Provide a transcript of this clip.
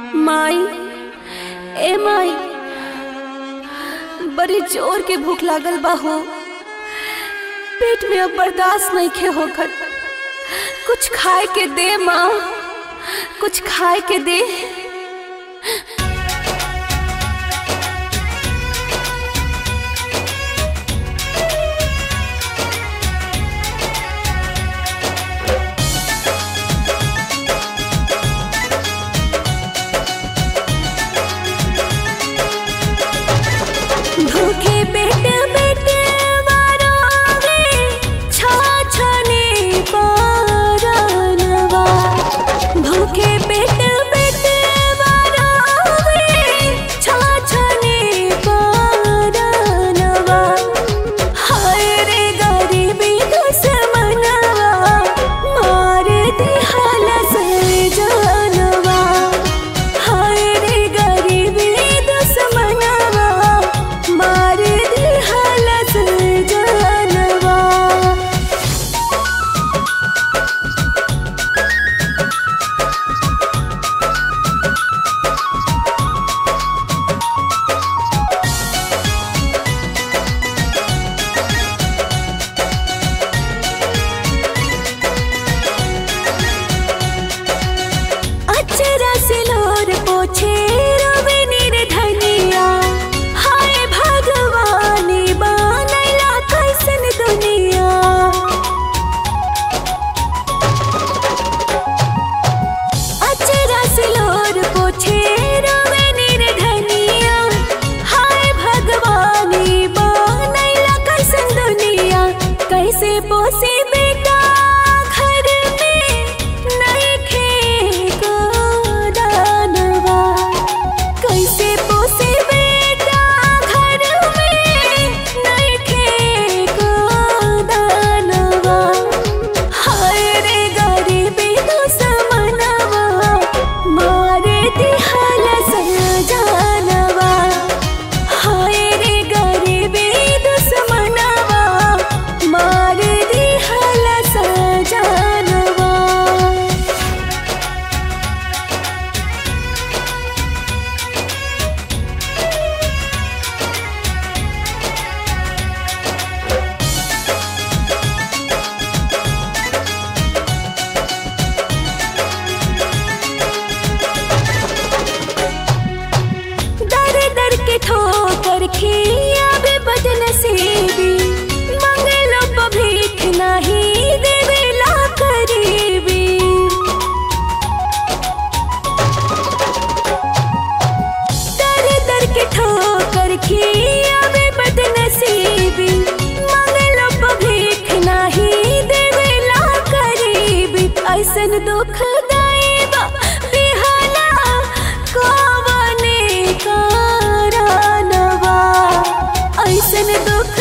माई ए माई बड़ी जोर के भूख लागल बा हो पेट में अब बर्दाश्त नहीं खे होकर कुछ खाए के दे माँ कुछ खाए के दे भूखे पेट पेट मारोगे छाछने पारनवा भूखे पेट पेट मारोगे छाछने पारनवा हाय रे गरीबी दुश्मनवा मार दिहल से जानवा हाय रे गरीबी दुश्मनवा मार दिहल से जानवा अचरा से लोर पोछे रवे निर्धनिया हाय भगवानी बनैला कैसन दुनिया अचरा से लोर पोछे रवे निर्धनिया हाय भगवानी बनैला कैसन दुनिया कैसे पोसे बेटा घर में नइखे को दानवा कैसे पोसे बेटा घर में नइखे को दानवा हाय रे गरीबी दुश्मनवा मार दिहल सजानवा हाय रे गरीबी दुश्मनवा मार दिहल सजानवा दर दर के ठोकर खिया बे बदन से भी मंगलो प भीख नहीं देवेला करीबी दर दर के ठोकर खिया बे बदन से भी मंगलो प भीख नहीं देवेला करीबी ऐसन दुख दाएबा बिहला कवने कारणवा ऐसन दुख